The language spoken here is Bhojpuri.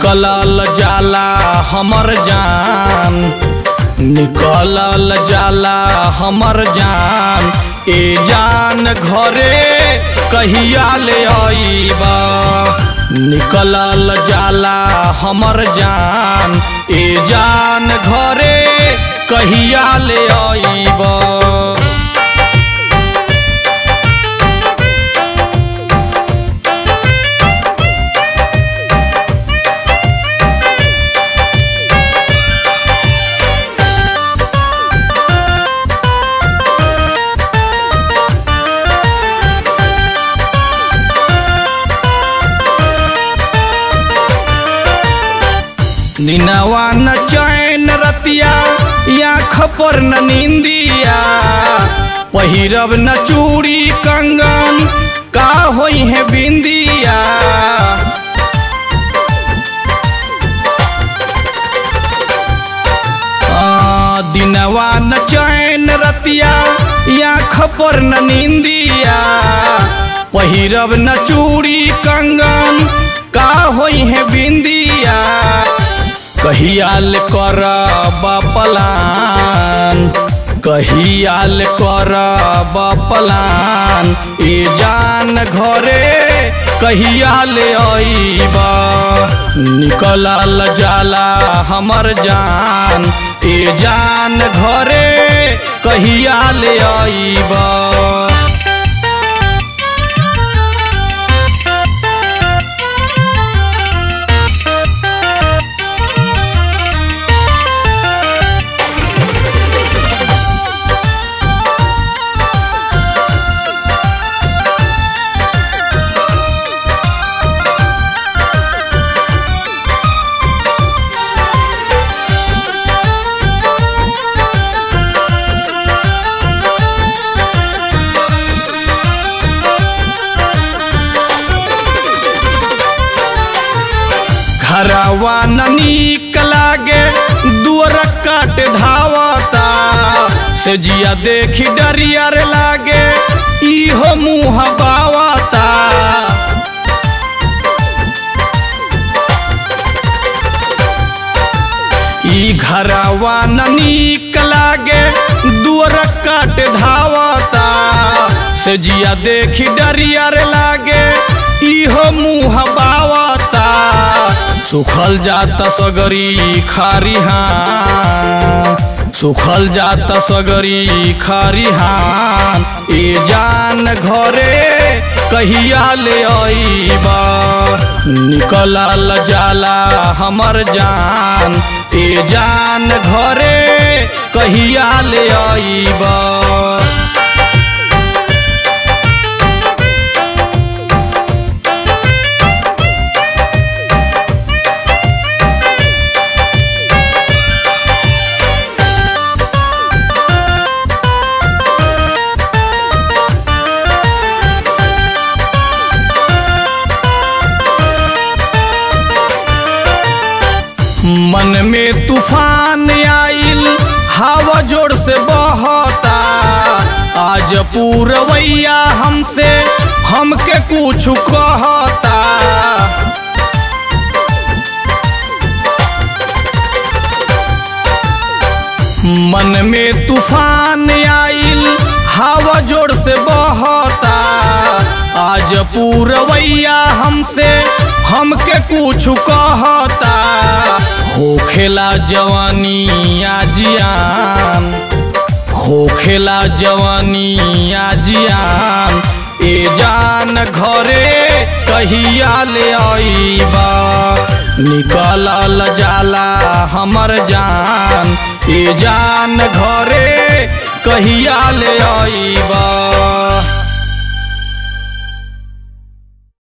निकलल जाला हमर जान निकलल जाला हमर जान ए जान घरे कहिया ले आईबा निकलल जाला हमर जान ए जान घरे कहिया ले आईबा दिनवा न चैन रतिया आँख पर न निंदिया पहिरब न चूड़ी कंगन का होई है बिंदिया आ, दिनवा न चैन रतिया आँख पर न निंदिया पहिरब न चूड़ी कंगन का होई है बिंदिया कहियाल कर पलान कहियाल कर पलान ए जान घरे कहियाल आईबा निकलल जाला हमर जान ए जान घरे कहियाल आईबा घरवा न नीक लागे दुअर काट धावता से जिया देखी डरियर लागे इहो मुँह बावता ई घरवा न नीक लागे दुअर काट धावता से जिया देखी डरियर लागे इहो मुँह बावता सुखल जाता सगरी खारिहान सुखल जाता सगरी खारिहान ए जान घरे कहिया ले आईबा निकलल जाला हमर जान ए जान घरे कहिया ले आईबा मन में तूफान आइल हवा जोर से बहता आज पूरवैया हमसे हमके कुछ कहता मन में तूफान आइल हवा जोर से बहता आज पूरवैया हमसे हमके कुछ कहता होखेला जवानी आजियान होखेला जवानी आजियान ए जान घरे कहिया ले आईबा निकलल जाला हमर जान ए जान घरे कहिया ले आईबा